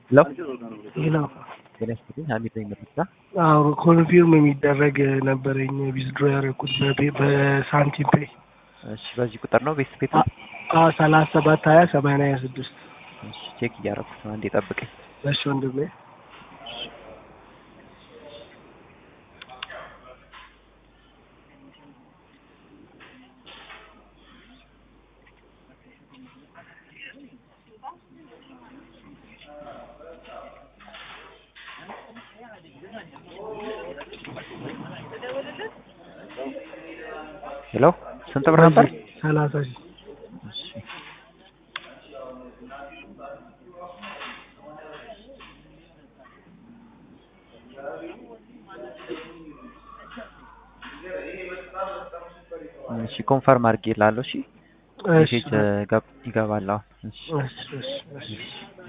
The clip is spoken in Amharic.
ሄሎ ሄሎ ጤና ይስጥልኝ ሀሚድ ነኝ መርሳ አዎ ኮንፊርም የሚደረግ ነበረኝ ዊዝድሮ ያደረኩት በፔ- በሳንቲም ፔይ እሺ በዚህ ቁጥር ነው ቤት ቤት አዎ ሰላሳ ሰባት ሀያ ሰማንያ ሀያ ስድስት እሺ ቼክ እያደረኩት ነው አንዴ ጠብቀኝ እሺ ወንድሜ ሄሎ ስንት ብር ነበር ሰላሳ ሺህ እሺ እሺ ኮንፈርም አድርጌልሃለሁ እሺ እሺ ሜሴጅ ገብ- ይገባል አሁን እሺ እሺ እሺ እሺ